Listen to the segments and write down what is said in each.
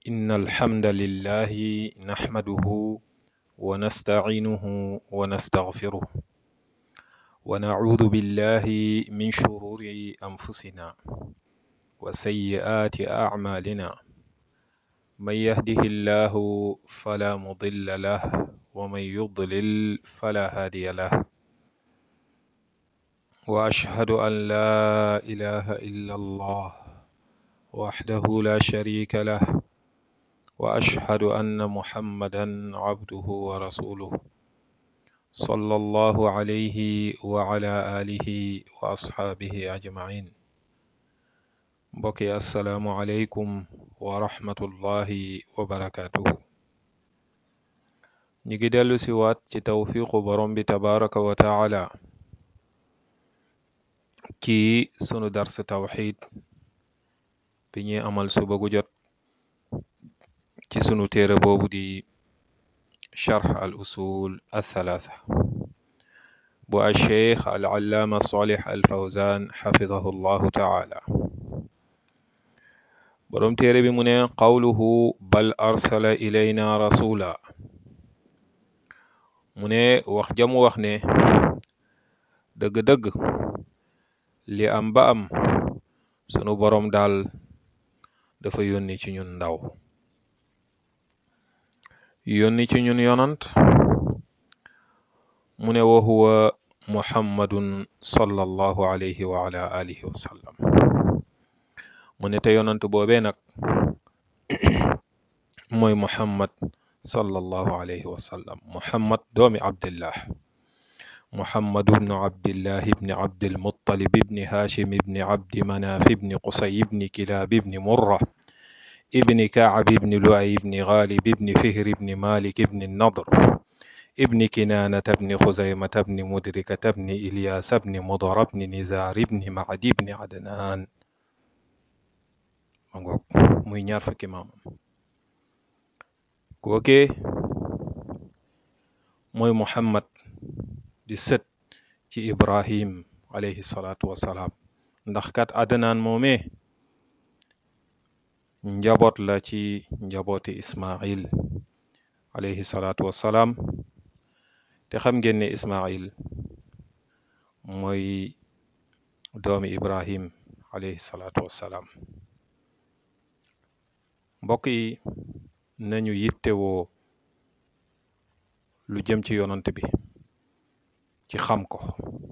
إن الحمد لله نحمده ونستعينه ونستغفره ونعوذ بالله من شرور أنفسنا وسيئات أعمالنا من يهده الله فلا مضل له ومن يضلل فلا هادي له وأشهد أن لا إله إلا الله وحده لا شريك له وأشهد أن محمدا عبده ورسوله صلى الله عليه وعلى آله وأصحابه أجمعين mbokki asalaamu aleykum wa rahmatullahi wa barakaatuhu ñu ngi dellu si waat ci tawfiqu borom bi tabaraka wa taala ci sunu dars tawxid bi ñuy amal suba gu jot ci sunu téere boobu di charx al usul althalatha bu alcheikh al allaama salih al fawzan xafidahu llahu taala boroom téere bi mu ne qawluhu bal arsala ilayna rasula mu ne wax jamu wax ne dëgg-dëgg li am ba am sunu boroom daal dafa yónni ci ñun ndaw yónni ci ñun yonant mu ne wa huwa muhammadun sallallahu alayhi wa ala alihi wa sallam mu ne te yonant boobee nag mooy muhammad sallallahu alayhi wa sallam muhammad doomi abdillah muhammad ibnu abdillah ibni abdilmuttalib ibni hashim ibni abdi manaf ibni qusay ibni kilab ibni murra ibni kaab ibni luay ibni ghalib ibni fihr ibni malik ibni nadr ibni kinanata ibni xuzaymata ibni mudrikata ibni ilyasa ibni mudar ibni nizar ibni macdi ibni adnan ma ngoog muy ñaar fukki maamam kookee mooy muhammad di sët ci ibrahim alayhi salaatu wassalaam ndax kat adnaan moomee njaboot la ci njabooti ismail alayhi salaatu wassalaam te xam ngeen ne ismail mooy doomi ibrahim alayhi salaatu wassalaam mbokk yi nañu yittewoo lu jëm ci yonant bi ci xam ko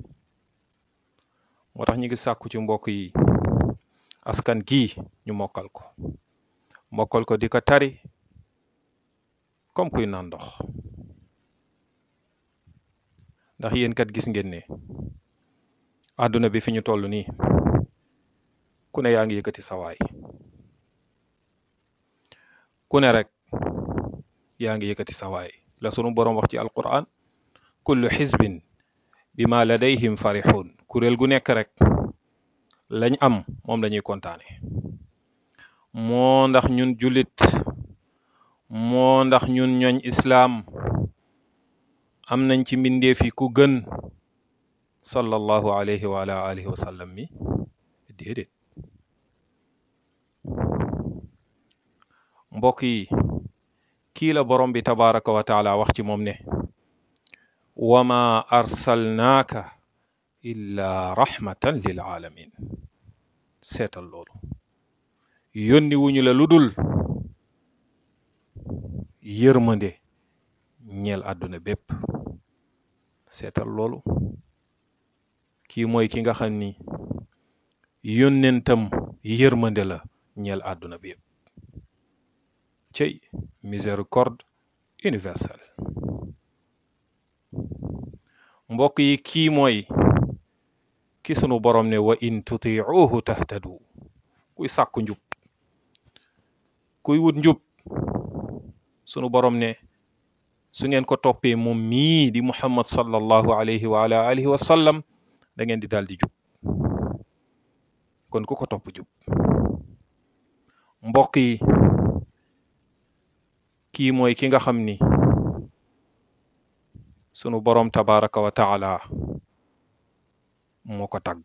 moo tax ñu ngi sàkku ci mbokk yi askan gii ñu mokkal ko mokkal ko di ko tari comme kuy naan ndox ndax yéen kat gis ngeen ne àdduna bi fi ñu toll nii ku ne yaa ngi yëkkati sawaay ku ne rek yaa ngi yëkkati sawaay la sunu boroom wax ci alquran kullu xisbin bima ladayhim farixuun kuréel gu nekk rek lañ am moom lañuy kontaane moo ndax ñun jullit moo ndax ñun ñooñ islaam am nañ ci mbindeef yi ku gën sallallahu alayhi wa ala alihi wa sallam mi déedéet mbokk yi kii la borom bi tabaraka wa taala wax ci moom ne wama arsalnaaka illa rahmatan lil alamin seetal loolu yónni wuñu la lu dul yërmande ñeel àdduna bépp seetal loolu kii mooy ki nga xam ni yónnentam yërmande la ñeel àdduna bi yëpp cey miséricorde universelle mbokk yi kii mooy ki sunu borom ne wa in tutiuhu tahtadu kuy sàkku njub kuy wut njub sunu borom ne su ngeen ko toppee moom mii di muhammad sallallahu alayhi wa ala alihi wa sallam da ngeen di daal di jub kon ku ko topp jub mbokk yi kii mooy ki nga xam ni sunu boroom tabaraka wa taala moo ko tagg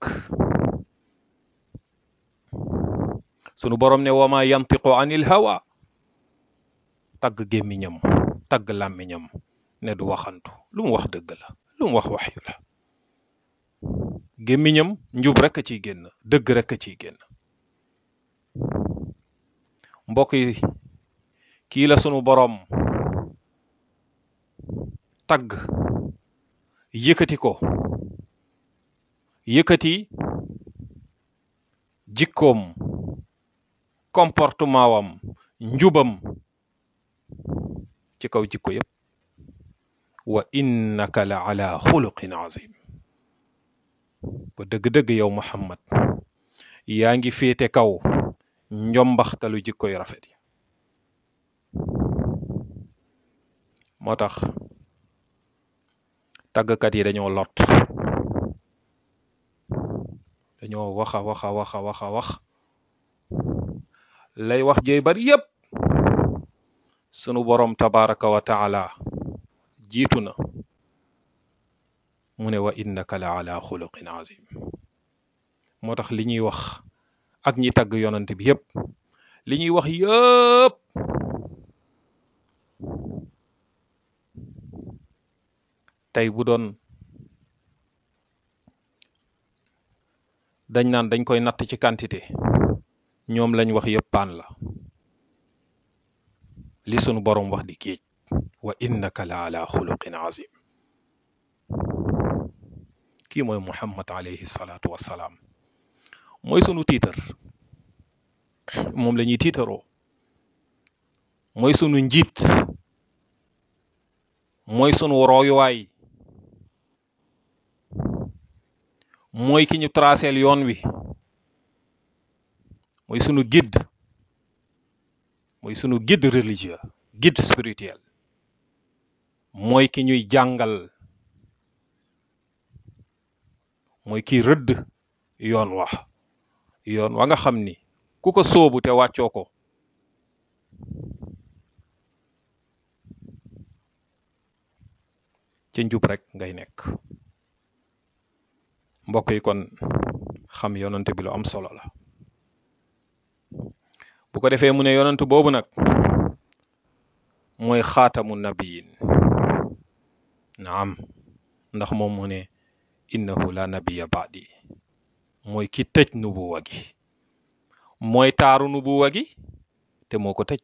sunu boroom ne wama yantiqu anil hawa tagg gémmiñam tagg làmmiñam ne du waxantu lu mu wax dëgg la lu mu wax waxyu la gémmiñam njub rekk a ciy génn dëgg rekk a ciy génn mbokk yi kii la sunu boroom tagg yëkkati ko yëkkati jikkoom comportement wam njubam ci kaw jikko yépp wa innaka la ala xuluqin azim ko dëgg-dëgg yow Muhammad yaa ngi féete kaw njombaxtalu jikko yu rafet yi moo tax tàggkat yi dañoo lot dañoo waxa waxa waxa waxa wax lay wax jëy bari yépp sunu boroom tabaraka wa taala jiitu na mu ne wa innaka la ala xuluqin azim moo tax li ñuy wax ak ñi tagg yonant bi yépp li ñuy wax yépp tey bu doon dañ naan dañ koy natt ci quantité ñoom lañ wax yépp paan la li sunu boroom wax di géej wa innaka la ala xuluqin azim kii mooy muhammad alayhi salaatu wassalaam mooy sunu tiitar moom la ñuy tiitaroo mooy sunu njiit mooy sunu royuwaay mooy ki ñu traceel yoon wi mooy sunu guide mooy sunu guide religieux guide spirituel mooy ki ñuy jàngal mooy ki rëdd yoon wax yoon wa nga xam ni ku ko sóobu te wàccoo ko ci njub rek ngay nekk mbokk yi kon xam yonant bi lu am solo la bu ko defee mu ne yonant boobu nag mooy xaatamu nabiyin naam ndax moom mu ne innahu la nabiya baadi mooy ki tëj nubuwa gi mooy taaru nubuwa gi te moo ko tëj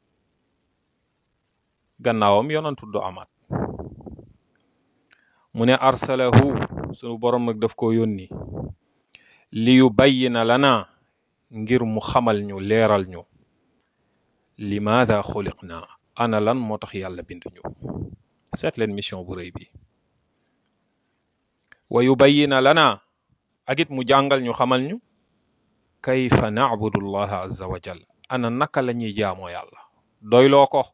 gannaawam yonantu du amaat mu ne arsalahu sunu borom nag daf ko yónni li yu bayyina lana ngir mu xamal ñu leeral ñu limaada xuliqna ana lan moo tax yàlla bind ñu seet leen mission bu rëy bi wa yu bayyina lana ak it mu jàngal ñu xamal ñu kayfa nacbudu llaha azza wa jal ana naka la ñuy jaamoo yàlla doyloo ko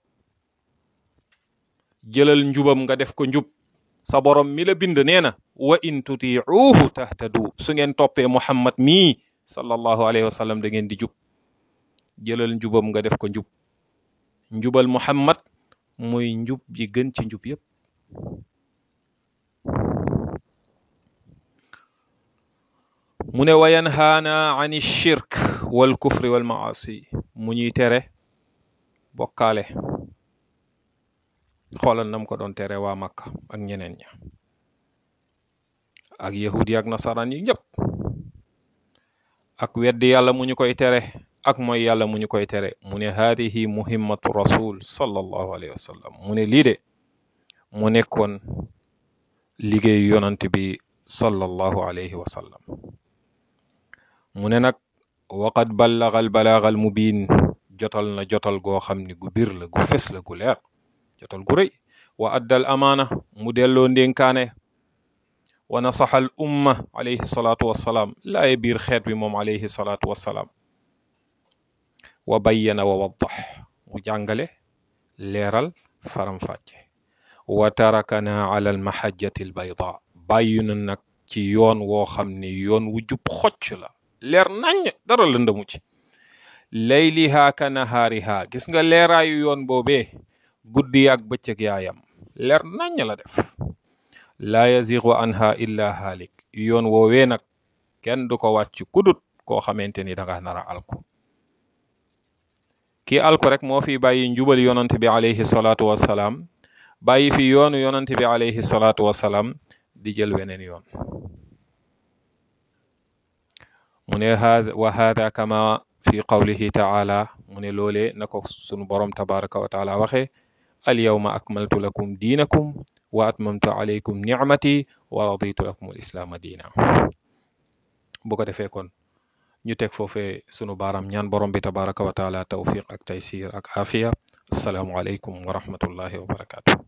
jëlal njubam nga def ko njub sa borom mi la bind nee na wa in tutiuhu tahtadu su ngeen toppee muhammad mii sallallahu alayhi wa sallam da ngeen di jub jëlal njubam nga def ko njub njubal muhammad mooy njub ji gën ci njub yépp mu ne wa yanhaana an shirk wal kufri wal maasi mu ñuy tere bokkaale xoolal nam ko doon tere waa Makka ak ñeneen ña ak yahud yi ak nasaraan yi ñëpp ak weddi yàlla mu ñu koy tere ak mooy yàlla mu ñu koy tere mu ne haadihi muhimmatu rasul sallallahu alayhi wa sallam mu ne lii de mu nekkoon liggéeyu yonant bi sallallahu alayhi wa sallam mu ne nag waqad ballaga al balaaga al mubiin jotal na jotal goo xam ni gu bir la gu fes la gu leer jotal gu rëy wa addal amaana mu delloo ndénkaane wa nasaxa al umma alayhi salaatu wassalaam laaye biir xeet bi moom alayhi salaatu wassalaam wa bayyana wa waddax mu jàngale leeral faram-fàcce wa tarakana ala al mahajjati al bayda bàyyi na nag ci yoon woo xam ni yoon wu jub xocc la leer naññ dara lëndëmu ci layliha ka nahaariha gis nga leeraayu yoon boobee guddi ak bëccëg yaayam leer naññ la def laa yazigu anha illa haalik yoon woowee nag kenn du ko wàcc kudut koo xamante ni danga nara alku kii alko rek moo fi bàyyi njubal yonante bi alayhi salaatu wassalaam bàyyi fi yoonu yonante bi alayhi salaatu wassalaam di jël weneen yoon mu ne wa hada kama fi qawlihi taala mu ne loolee na ko sunu borom tabaraka wa taala waxe al yawma akmaltu lakum diinakum wa atmamtu alaykum nicmati wa raditu lakum al islaama diina bu ko defee kon ñu teg foofee sunu baaraam ñaan borom bi tabaraka wa taala tawfiq ak taysir ak afiya asalaamu aleykum wa rahmatullahi wa barakatuh